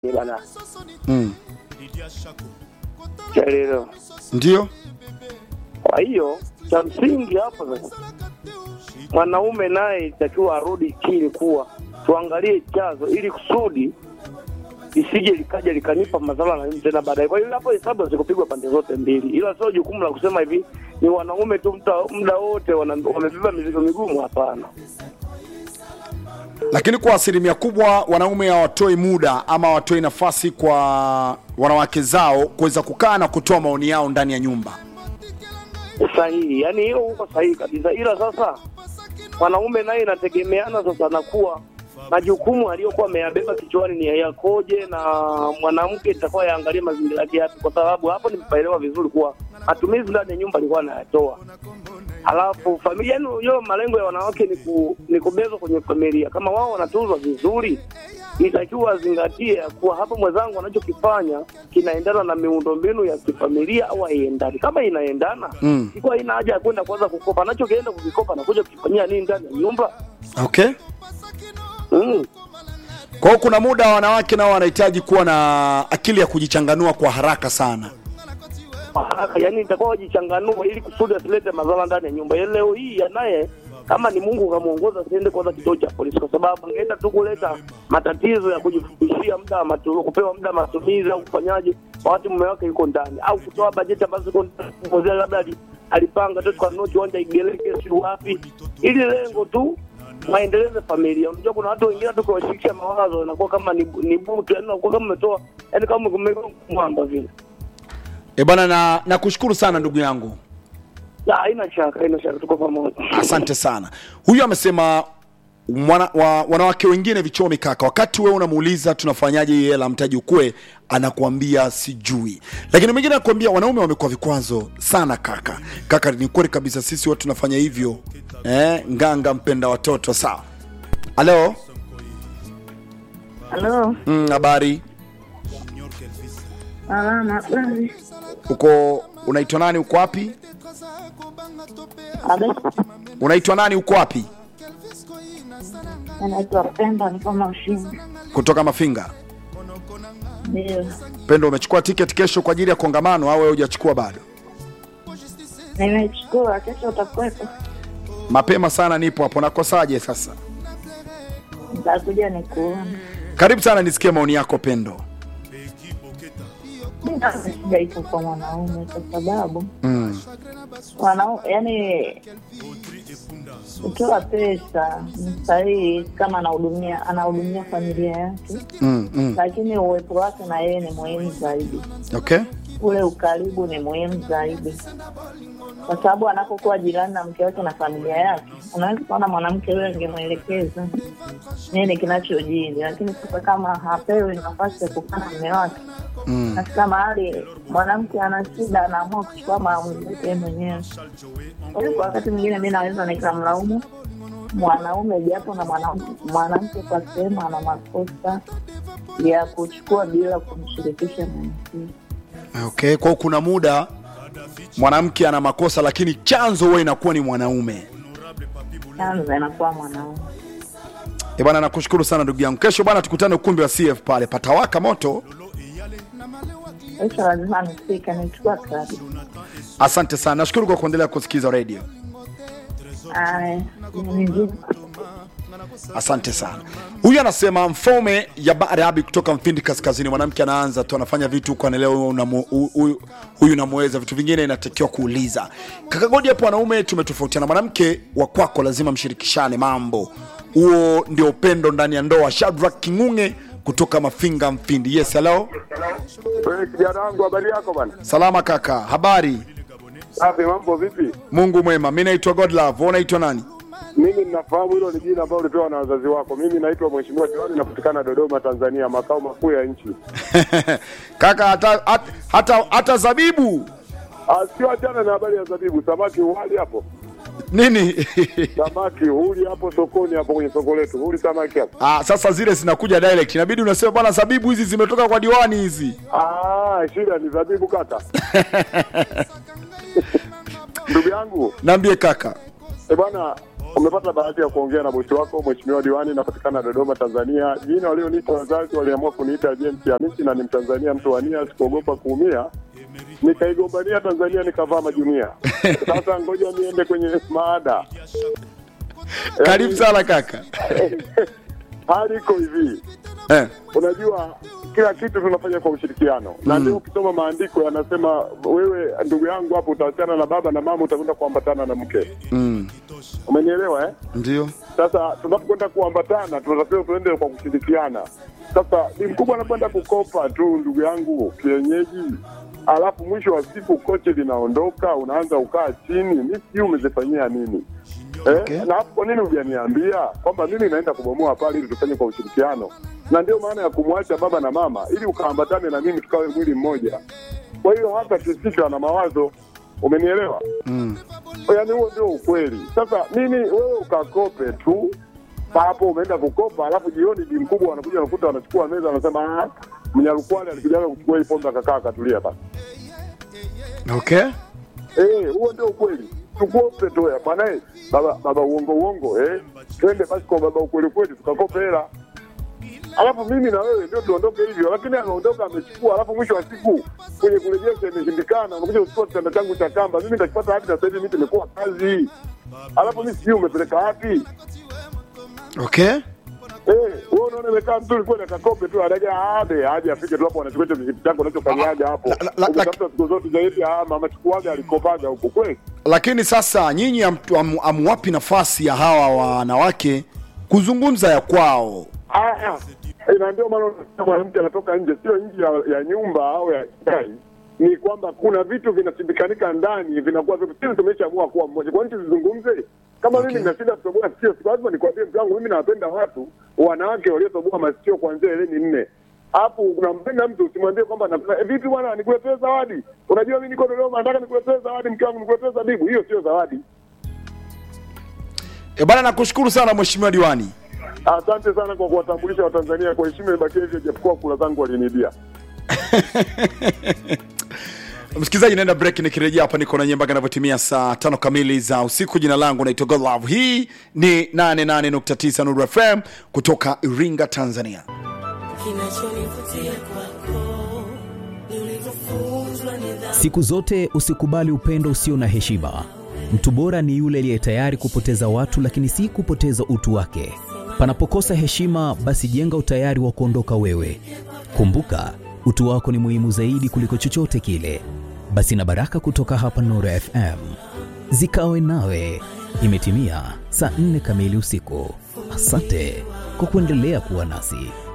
bana mm. chaelewa. Ndio Kwa hiyo cha msingi hapo sasa, mwanaume naye itakiwa arudi chini, kuwa tuangalie chanzo, ili kusudi isije likaja likanipa madhara na mimi tena baadaye. Kwa hiyo hapo hesabu zikupigwa pande zote mbili, ila sio jukumu la kusema hivi ni wanaume tu mta- muda wote wana- wamebeba mizigo migumu. Hapana. lakini kwa asilimia kubwa wanaume hawatoi muda ama hawatoi nafasi kwa wanawake zao kuweza kukaa na kutoa maoni yao ndani ya nyumba. sahihi, yani hilo huko sahihi kabisa, ila sasa mwanaume naye inategemeana sasa nakuwa majukumu aliyokuwa ameyabeba kichwani ni yakoje, na mwanamke itakuwa yaangalie mazingira yake yapi, kwa sababu hapo nimepaelewa vizuri kuwa matumizi ndani ya nyumba alikuwa anayatoa, halafu familia, yani hiyo malengo ya wanawake ni, ku, ni kubezwa kwenye familia. Kama wao wanatuzwa vizuri, itakiwa azingatie kuwa hapo mwenzangu anachokifanya kinaendana na miundombinu ya kifamilia au haiendani. Kama inaendana Mm. ikuwa ina haja ya kwenda kwanza kukopa, anachokienda kukikopa nakuja kukifanyia nini ndani ya nyumba Okay. mm. Kwa hiyo kuna muda wanawake nao wanahitaji kuwa na akili ya kujichanganua kwa haraka sana. kwa haraka, yani itakuwa wajichanganua ili kusudi asilete madhara ndani ya nyumba. Yaani Leo hii anaye kama ni Mungu kamuongoza asiende kwanza kituo cha polisi, kwa sababu angeenda tu kuleta matatizo ya kujifundishia muda wa matu, kupewa muda wa matumizi au kufanyaje wakati mume wake yuko ndani, au kutoa bajeti ambazo ziko ndani, kuongezea labda ali- alipanga tu tukanunua kiwanja Igeleke, si wapi, ili lengo tu waendeleze familia. Unajua kuna watu wengine tu kuwashirikisha mawazo inakuwa kama ni, ni butu, yani unakuwa kama umetoa, yani kama umeweka mwamba vile. E bwana, na nakushukuru sana ndugu yangu, La, haina shaka, haina shaka, tuko pamoja. asante sana. Huyu amesema mwana, wa, wanawake wengine vichomi kaka, wakati wewe unamuuliza tunafanyaje hii hela mtaji ukue, anakuambia sijui. Lakini mwingine anakuambia wanaume wamekuwa vikwazo sana kaka. Kaka, ni kweli kabisa, sisi watu tunafanya hivyo eh, nganga mpenda watoto. Sawa, halo, Halo, Mm, habari salama basi. uko unaitwa nani uko wapi Abe, unaitwa nani uko wapi anaitwa Penda, niko Mashini. kutoka mafinga Ndio, pendo umechukua tiketi kesho kwa ajili ya kongamano au wewe hujachukua bado nimechukua. Kesho utakuwepo? mapema sana nipo hapo nakosaje sasa Nitakuja nikuona. karibu sana nisikie maoni yako pendo Shida iko kwa mwanaume, kwa sababu mm. wanaume, yani ukiwa pesa ni sahihi kama anahudumia anahudumia familia yake, Mm, mm. lakini uwepo wake na yeye ni muhimu zaidi. okay ule ukaribu ni muhimu zaidi, kwa sababu anapokuwa jirani na mke wake na familia yake, unaweza kuona mwanamke yule angemwelekeza nini kinachojiri, lakini sasa kama hapewi nafasi ya kukaa na mume wake, mm. nafika mahali mwanamke ana shida, anaamua kuchukua maamuzi yake yeye mwenyewe. Kwa hiyo kwa wakati mwingine mi naweza nikamlaumu mwanaume japo na mwanamke mwanamke kwa sehemu ana makosa ya kuchukua bila kumshirikisha mwenzie. okay kwao kuna muda mwanamke ana makosa lakini chanzo huwa inakuwa ni mwanaume chanzo inakuwa mwanaume. e bwana nakushukuru sana ndugu yangu kesho bwana tukutane ukumbi wa cf pale patawaka moto Kesho lazima nifike, nichukua kadi. asante sana nashukuru kwa kuendelea kusikiza radio Aya, ni nzuri. asante sana huyu anasema mfalme ya barabi kutoka mfindi kaskazini mwanamke anaanza tu anafanya vitu huko anaelewa huyu unamu- hu- huyu- huyu namweza vitu vingine inatakiwa kuuliza kakagodi hapo wanaume tumetofautiana mwanamke wa kwako lazima mshirikishane mambo huo ndio upendo ndani ya ndoa shadrak kingunge kutoka mafinga mfindi yes hello Wewe kijana wangu, habari yako bana? salama kaka habari Safi, mambo vipi? mungu mwema mi naitwa godlove wewe unaitwa nani Mimi ninafahamu hilo ni jina ambalo ulipewa na wazazi wako. Mimi naitwa Mheshimiwa Diwani, napatikana Dodoma, Tanzania, makao makuu ya nchi. kaka hata, hata, hata, hata zabibu Ah, Sio achana na habari ya zabibu, samaki uhali hapo, nini samaki huli hapo sokoni, hapo kwenye soko letu, huli samaki hapo. Ah, sasa zile zinakuja direct, inabidi unasema bwana, zabibu hizi zimetoka kwa diwani hizi. Ah, shida ni zabibu kaka. Ndugu yangu, Naambie kaka. eh bwana, umepata bahati ya kuongea na bosi wako mheshimiwa diwani, napatikana Dodoma, Tanzania. Jina walioniita wazazi waliamua kuniita James Hamisi na ni Mtanzania mtu wa nia, sikuogopa kuumia, nikaigombania Tanzania nikavaa majunia. Sasa ngoja niende kwenye maada. karibu sana kaka Hali iko hivi, eh. unajua kila kitu tunafanya kwa ushirikiano na ndio ukisoma maandiko yanasema wewe ndugu yangu hapo utaachana na baba na mama utakwenda kuambatana na mke mm. umenielewa eh? ndio sasa tunapokwenda kuambatana tunatakiwa tuende kwa kushirikiana sasa ni mkubwa anakwenda kukopa tu ndugu yangu kienyeji alafu mwisho wa siku koche linaondoka unaanza ukaa chini mi sijui umezifanyia nini Eh, Okay. na hapo kwa nini hujaniambia kwamba mimi naenda kubomoa pale ili tufanye kwa ushirikiano na ndio maana ya kumwacha baba na mama ili ukaambatane na mimi tukawe mwili mmoja kwa hiyo hata tusika na mawazo umenielewa mm. yaani huo ndio ukweli sasa mimi wewe ukakope tu hapo umeenda kukopa alafu jioni bi mkubwa wanakuja wanakuta wanachukua meza wanasema "Ah, mnyarukwale alikujaga kuchukua hii pombe akakaa akatulia basi okay Eh, huo ndio ukweli. Tukope tu ya bwana eh, baba baba uongo uongo eh. Twende basi kwa baba ukweli kweli tukakope hela. Alafu mimi na wewe ndio tuondoke hivyo, lakini ameondoka amechukua, alafu mwisho wa siku kwenye kurejesha imeshindikana, unakuja kuchukua kitanda changu cha kamba, mimi nitakipata wapi? Na sasa hivi mimi nimekuwa kazi, alafu mimi sijui umepeleka wapi? okay Eh, wewe unaona imekaa mzuri kweli, akakope tu adaja ade aje afike tu hapo, anachukua hicho kijiti chako unachofanyaga hapo, La- la- la- umetafuta siku zote zaidi, ah mama chukuaga alikopaga huko kweli lakini sasa nyinyi am- am- amwapi nafasi ya hawa wanawake kuzungumza ya kwao Ah, eh, na ndio maana unasikia mwanamke anatoka nje, sio nje ya, ya nyumba au ya gari, ni kwamba kuna vitu vinasindikanika ndani, vinakuwa vitu sisi tumeshaamua kuwa mmoja. Kwa nini tuzungumze? Kama Okay. mimi ninashinda kutoboa sikio, si lazima nikwambie mtu wangu, mimi nawapenda watu wanawake waliotoboa masikio kuanzia eleni nne hapo unampenda mtu usimwambie kwamba napenda eh, vipi bwana, nikuletee zawadi. Unajua mimi niko Dodoma, nataka nikuletee zawadi, mke wangu, nikuletee zabibu. Hiyo sio zawadi. e bana nakushukuru sana mheshimiwa diwani Asante sana kwa kuwatambulisha Watanzania kwa heshima ibakie hivyo, japokuwa kula zangu walinibia. msikilizaji naenda break nikirejea hapa niko na nyie mpaka inavyotimia saa tano kamili za usiku jina langu naitwa godlove hii ni 88.9 nuru fm kutoka iringa tanzania Kinachonivutia kwako ni ulivyofunzwa nidhamu. Siku zote usikubali upendo usio na heshima. Mtu bora ni yule aliye tayari kupoteza watu, lakini si kupoteza utu wake. Panapokosa heshima, basi jenga utayari wa kuondoka wewe. Kumbuka, utu wako ni muhimu zaidi kuliko chochote kile. Basi na baraka kutoka hapa Nuru FM zikawe nawe. Imetimia saa nne kamili usiku. Asante kwa kuendelea kuwa nasi.